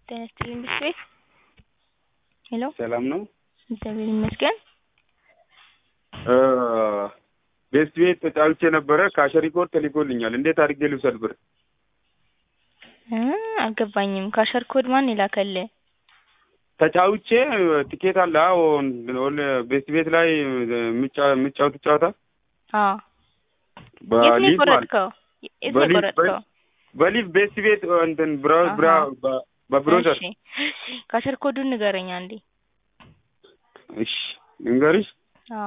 ጤና ይስጥልኝ ብርድ ቤት ሄሎ ሰላም ነው? እግዚአብሔር ይመስገን። ቤስት ቤት ተጫውቼ ነበረ ካሸሪ ኮድ ተልኮልኛል። እንዴት አድርጌ ልውሰድ ብር? እ አልገባኝም። ካሸር ኮድ ማን የላከልህ? ተጫውቼ ትኬት አለ አዎ ቤስት ቤት ላይ የሚጫወት ጨዋታ አዎ የት ነው በሊዝ ማለት የቆረጥከው? የት ነው በሊዝ የቆረጥከው? በሊዝ ቤስት ቤት እንትን ብራ ብራ አሃ። በብሮዘር እሺ ካሸር ኮዱን ንገረኝ አንዴ። እሺ ልንገርሽ አዎ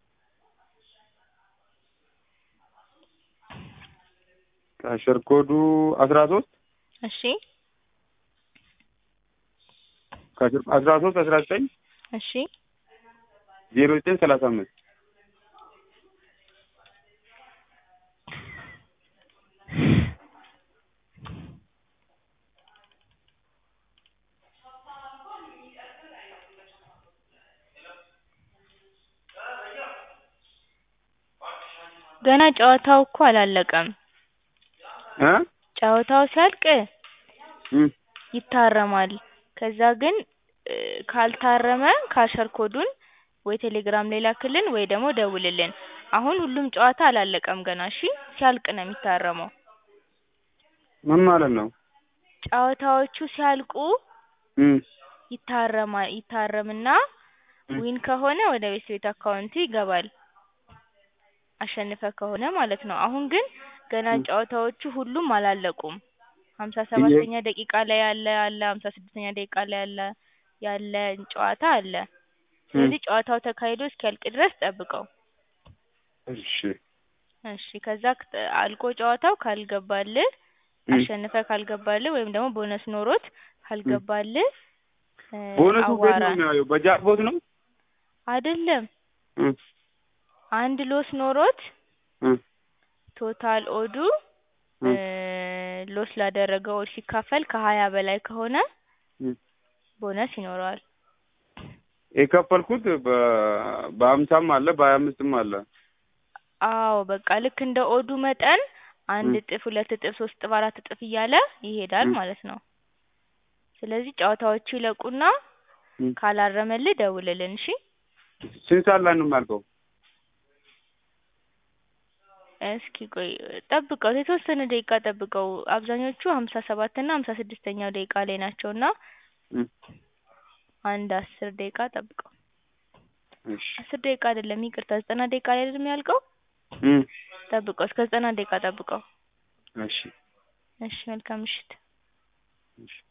ካሸር ኮዱ አስራ ሶስት እሺ ካሸር አስራ ሶስት አስራ ዘጠኝ እሺ ዜሮ ዘጠኝ ሰላሳ አምስት ገና ጨዋታው እኮ አላለቀም። እ ጨዋታው ሲያልቅ እም ይታረማል። ከዛ ግን እ ካልታረመ ካሸር ኮዱን ወይ ቴሌግራም ላይ ላክልን ወይ ደግሞ ደውልልን። አሁን ሁሉም ጨዋታ አላለቀም ገና እሺ። ሲያልቅ ነው የሚታረመው። ምን ማለት ነው? ጨዋታዎቹ ሲያልቁ እም ይታረማ ይታረምና እም ዊን ከሆነ ወደ ቤት ቤት አካውንት ይገባል። አሸንፈ ከሆነ ማለት ነው። አሁን ግን ገና እም ጨዋታዎቹ ሁሉም አላለቁም። ሀምሳ እየ ሰባተኛ ደቂቃ ላይ ያለ አለ፣ ሀምሳ ስድስተኛ ደቂቃ ላይ ያለ ያለ ጨዋታ አለ። እም ስለዚህ ጨዋታው ተካሂዶ እስኪያልቅ ድረስ ጠብቀው። እሺ እሺ ከዛ ከ- አልቆ ጨዋታው ካልገባልህ እም አሸንፈ ካልገባልህ ወይም ደግሞ ቦነስ ኖሮት እም ካልገባልህ እ ቦነሱ ቤት ነው አዋራን። የሚያየው በጃክፖት ነው? አይደለም እም አንድ ሎስ ኖሮት እም ቶታል ኦዱ እ እም ሎስ ላደረገው ኦድ ሲካፈል ከሀያ በላይ ከሆነ እም ቦነስ ይኖረዋል። የከፈልኩት በ በሀምሳም አለ በሀያ አምስትም አለ። አዎ በቃ ልክ እንደ ኦዱ መጠን አንድ እም እጥፍ፣ ሁለት እጥፍ፣ ሶስት እጥፍ፣ አራት እጥፍ እያለ ይሄዳል እም ማለት ነው። ስለዚህ ጨዋታዎቹ ይለቁና እም ካላረመልህ ደውልልን እሺ። ስንት ሰዓት ላይ ነው የሚያልቀው? እስኪ ቆይ ጠብቀው የተወሰነ ደቂቃ ጠብቀው። አብዛኞቹ ሀምሳ ሰባት እና ሀምሳ ስድስተኛው ደቂቃ ላይ ናቸው እና እም አንድ አስር ደቂቃ ጠብቀው። እሺ አስር ደቂቃ አይደለም ይቅርታ ዘጠና ደቂቃ ላይ አይደል የሚያልቀው? እም ጠብቀው እስከ ዘጠና ደቂቃ ጠብቀው። እሺ እሺ መልካም ምሽት። እሺ